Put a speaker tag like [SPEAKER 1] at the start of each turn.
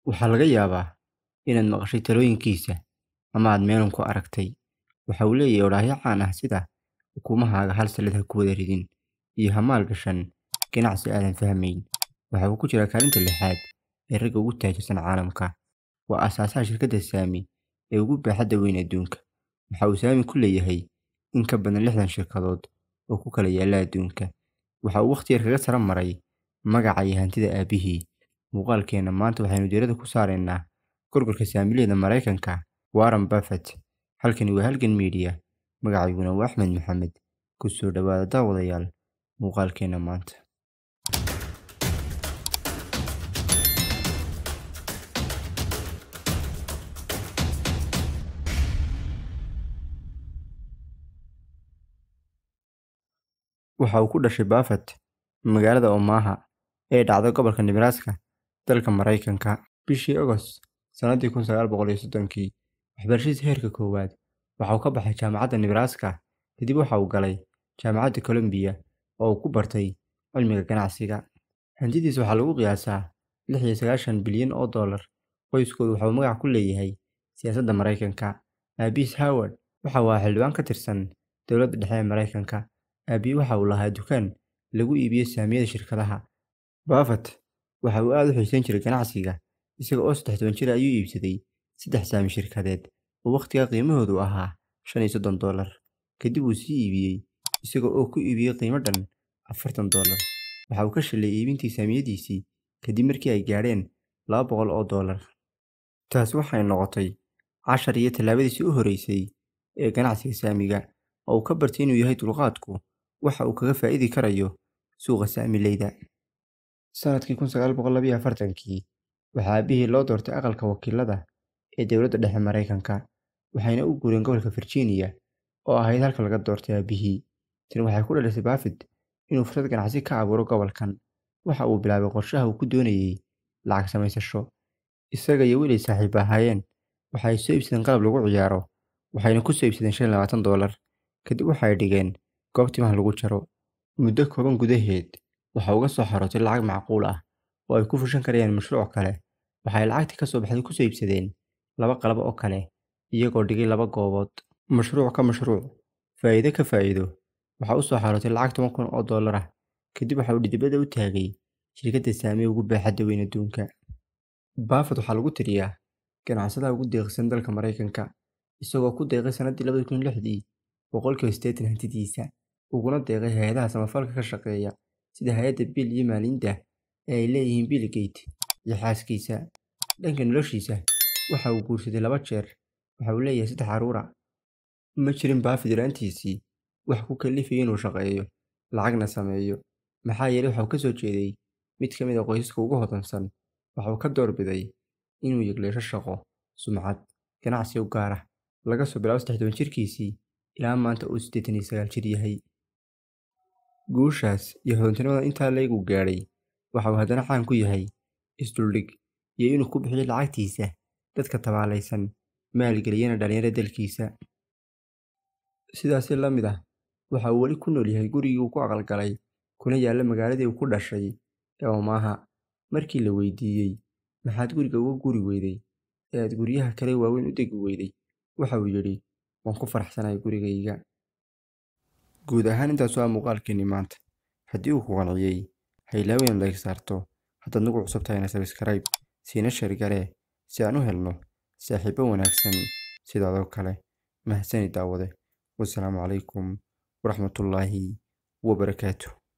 [SPEAKER 1] Waxaa laga yaabaa inaad maqashay talooyinkiisa ama aad meelun ku aragtay. Waxa uu leeyahay odhaahyo caan ah sida "Ukumahaaga hal sallid ha ku wada ridin" iyo "Ha maalgashan ganacsi aadan fahmayn." Waxa uu ku jiraa kaalinta lixaad ee ragga ugu taajirsan caalamka. Waa aasaasaha shirkadda Saami ee ugu baaxadda weyn adduunka. Waxa uu saami ku leeyahay in ka badan lixdan shirkadood oo ku kala yaalla adduunka. Waxa uu waqti yar kaga sara maray magaca iyo hantida aabbihii. Muuqaalkeena maanta waxaynu diiradda ku saaraynaa gorgorka saamileyda Mareykanka Warren Buffett. Halkani waa Halgan Media. Magacayguna waa Axmed Maxamed. Ku soo dhawaada daawadayaal muuqaalkeena maanta. Waxa uu ku dhashay Buffett magaalada Omaha ee dhacda gobolka Nebraska, dalka Mareykanka, bishii August sanadii kun sagaal boqol iyo soddonkii. Waxbarashadiisa heerka koowaad waxa uu ka baxay Jaamacadda Nebraska. Kadib waxa uu galay Jaamacadda Columbia oo uu ku bartay cilmiga ganacsiga. Hantidiisa waxaa lagu qiyaasaa lix iyo sagaashan bilyan oo dollar. Qoyskoodu waxa uu magac ku leeyahay siyaasadda Mareykanka. Aabihiis Howard waxa uu ahaa xildhibaan ka tirsan dowladda dhexe ee Mareykanka. Aabihii waxa uu lahaa dukaan lagu iibiyo saamiyada shirkadaha. Buffett waxa uu aad u xiisayn jiray ganacsiga. Isaga oo saddex toban jir ah ayuu iibsaday saddex saami shirkadeed oo waqtigaa qiimahoodu ahaa shan iyo soddon dollar. Kadib wuu sii iibiyay isaga oo ku iibiyay qiimo dhan afartan dollar. Waxa uu ka shilay iibintii saamiyadiisii kadib markii ay gaadheen laba boqol oo dollar. Taasi waxay noqotay cashar iyo tallaabadiisii u horreysay ee ganacsiga saamiga oo uu ka bartay inuu yahay dulqaadku waxa uu kaga faa'iidi karayo suuqa saamileyda. Sanadkii kun sagaal boqol laba iyo afartankii waxaa aabihii loo doortay aqalka wakiilada ee dowladda dhexe Mareykanka waxayna u guureen gobolka Virginia oo ahayd halka laga doortay aabihii. Tani waxay ku dhalisay Buffett inuu fursad ganacsi ka abuuro gobolkan. Waxa uu bilaabay qorshaha uu ku doonayay lacag samaysasho. Isaga iyo wiil ay saaxiib ahaayeen waxa ay soo iibsadeen qalab lagu ciyaaro waxayna ku soo iibsadeen shan iyo labaatan dollar. Kadib waxay dhigeen goob timaha lagu jaro. Muddo kooban gudaheed waxa uga soo xarootay lacag macquul ah oo ay ku fushan karayaan mashruuc kale. Waxay lacagtii ka soo baxday ku soo iibsadeen laba qalab oo kale iyagoo dhigay laba goobood. Mashruuc ka mashruuc, faa'iido ka faa'iido. Waxa u soo xarootay lacag toban kun oo dollar ah. Kadib waxa uu dhidibada u taagay shirkadda Saami ugu baaxadda weyn adduunka. Buffett waxaa lagu tiriyaa ganacsadaha ugu deeqsan dalka Mareykanka isagoo ku deeqay sanadii labadi kun iyo lixdii boqolkiiba siddeetan hantidiisa uguna deeqay hay'adaha samafalka ka shaqeeya sida hay'adda Bill iyo Melinda ee ay leeyihiin Bill Gates iyo xaaskiisa. Dhanka noloshiisa waxa uu guursaday laba jeer waxa uu leeyahay saddex carruur ah. Ma jirin Buffett yaraantiisii wax ku kalifayay inuu shaqeeyo lacagna sameeyo maxaa yeelay waxa uu ka soo jeeday mid ka mid ah qoysaska ugu hodansan. Waxa uu ka doorbiday inuu yegleesho shaqo, sumcad, ganacsi u gaar ah laga soo bilaabo saddex toban jirkiisii ilaa maanta uu siddeetan iyo sagaal jir yahay. Guushaas iyo hodantinimada intaa le'eg uu gaadhay waxa uu haddana caan ku yahay isduldhig iyo inuu ku bixiyo lacagtiisa dadka tabaalaysan maalgeliyana dhalinyarada dalkiisa. Sidaasi la mid ah waxa uu weli ku nool yahay gurigii uu ku aqal galay kuna yaalla magaaladii uu ku dhashay ee Omaha. Markii la weydiiyay maxaad guriga uga guuri weyday ee aad guryaha kale waaweyn u degi weyday waxa uu yidhi waan ku faraxsanahay gurigayga. Guud ahaan intaas waa muuqaalkeenii maanta. Haddii uu ku qanciyay ha ilaawin inaad like saarto haddaad nagu cusub tahayna subscribe siina share garee si aan u helno saaxiibo wanaagsan sidaadoo kale. Mahadsanid daawade. Wassalaamu calaykum waraxmatullaahi wabarakaatuh.